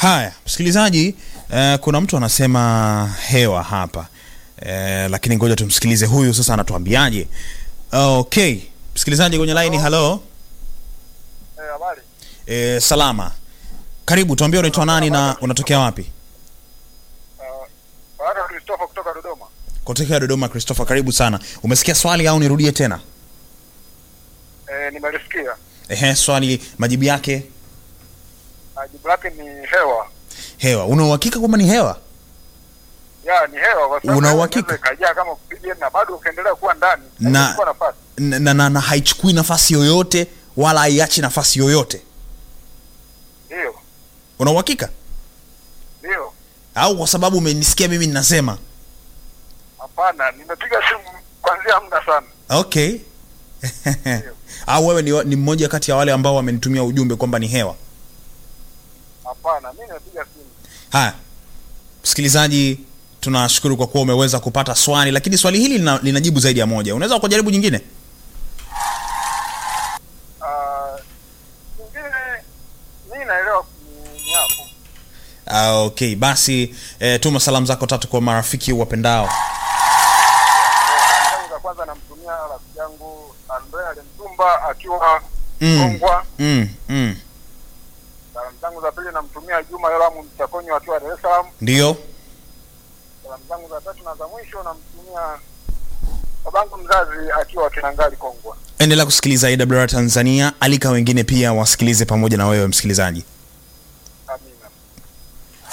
Haya, msikilizaji, eh, kuna mtu anasema hewa hapa eh, lakini ngoja tumsikilize huyu sasa anatuambiaje. Okay, msikilizaji kwenye line, hello. Eh, habari. Eh, salama, karibu, tuambie unaitwa nani na unatokea wapi? Uh, baada ya Christopher kutoka Dodoma. Kutokea Dodoma. Christopher, karibu sana. Umesikia swali au nirudie tena? Eh, nimelisikia. Ehe, swali majibu yake Uh, jibu lake ni hewa. hewa. Una uhakika kwamba ni hewa? Ya, ni hewa kwa sababu Una hewa uhakika? inaweza ikajaa kama oxygen na bado ukaendelea kuwa ndani. Na- Haitachukua nafasi. na, na, na, na haichukui nafasi yoyote wala haiachi nafasi yoyote. Ndio. Una uhakika Ndio. au kwa sababu umenisikia mimi ninasema? Hapana, nimepiga simu kuanzia muda sana. Okay. au wewe ni, wa- ni mmoja kati ya wale ambao wamenitumia ujumbe kwamba ni hewa? Hapana, mimi nimepiga simu. Haya, msikilizaji, tunashukuru kwa kuwa umeweza kupata swali, lakini swali hili lina, linajibu zaidi ya moja. Unaweza kujaribu nyingine? Ah, nyingine mimi naelewa ni ni hapo. Ah, okay, basi eh, tuma salamu zako tatu kwa marafiki wapendao. Salamu zangu za kwanza namtumia rafiki yangu Andrea Lemtumba akiwa Mm. Kongwa. Mm, mm. Salamu zangu za pili namtumia Juma Yoramu Mchakonyo akiwa Dar es Salaam. Ndio. Salamu zangu za tatu na za mwisho namtumia babangu mzazi akiwa Kinangali Kongwa. Endelea kusikiliza AWR Tanzania, alika wengine pia wasikilize pamoja na wewe msikilizaji.